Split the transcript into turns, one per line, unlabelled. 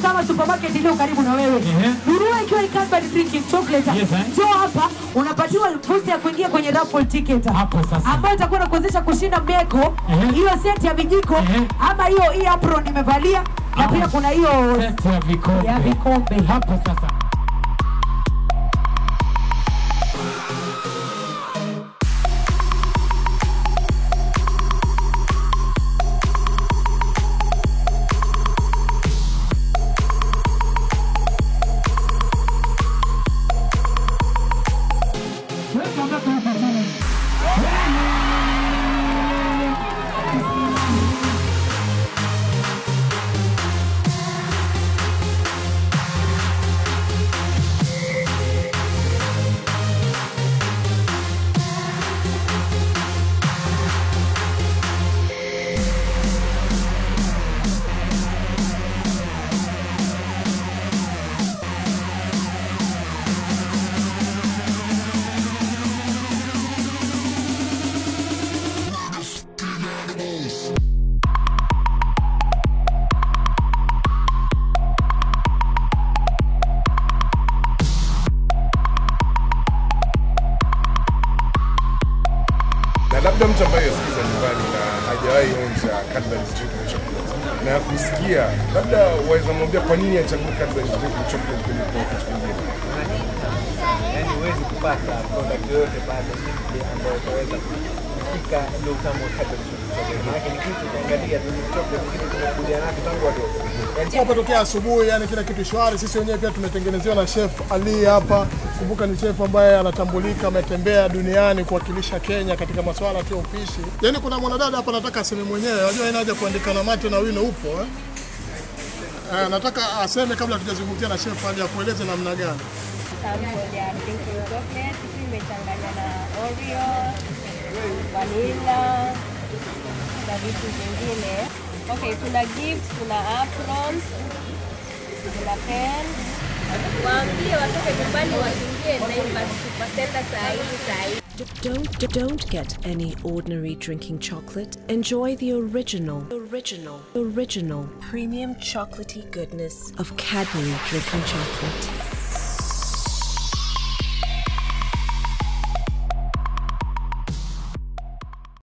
kama supermarket iliyo karibu na wewe.
Ehe.
Nunua ikiwa ni Cadbury drinking chocolate.
Yes, eh.
Njoo hapa unapatiwa fursa ya kuingia kwenye raffle ticket
Hapo sasa.
ambayo itakuwa inakuwezesha kushinda meko
Ehe.
hiyo seti ya vijiko
Ehe.
ama hiyo hii apron nimevalia na
Ah.
pia kuna hiyo
Set ya vikombe.
ya vikombe.
Hapo sasa. Weka mpaka huko chini.
na labda mtu ambaye yasikiza nyumbani na hajawahi onja Cadbury's Drinking Chocolate na kusikia, labda waweza mwambia kwa nini achague Cadbury's Drinking Chocolate kuliko kitu kingine?
yani huwezi kupata product yoyote pale simply ambayo utaweza kufika ule utamu wa Cadbury chocolate. Maanake ni kitu ukiangalia tu ni chocolate, ni kitu tumekulia nacho tangu wadogo. Yani
Tunapotokea asubuhi, yani kila kitu shwari. Sisi wenyewe pia tumetengenezewa na chef Ali hapa. Kumbuka ni chef ambaye anatambulika, ametembea duniani kuwakilisha Kenya katika masuala tu ya upishi. Yani kuna mwanadada hapa anataka aseme mwenyewe, unajua haina haja kuandika na mate na wino upo eh? Eh, nataka aseme kabla tujazungumzia na chef Ali akueleze namna gani.
sample ya drinking chocolate hii imechanganya na Oreo, vanilla na vitu vingine. Okay, kuna gifts, kuna aprons, kuna pen. Waambie watoke nyumbani waingie Naivas Supercenter saa hii saa hii.
Don't don't get any ordinary drinking chocolate. Enjoy the original, original, original premium chocolatey goodness of Cadbury drinking chocolate.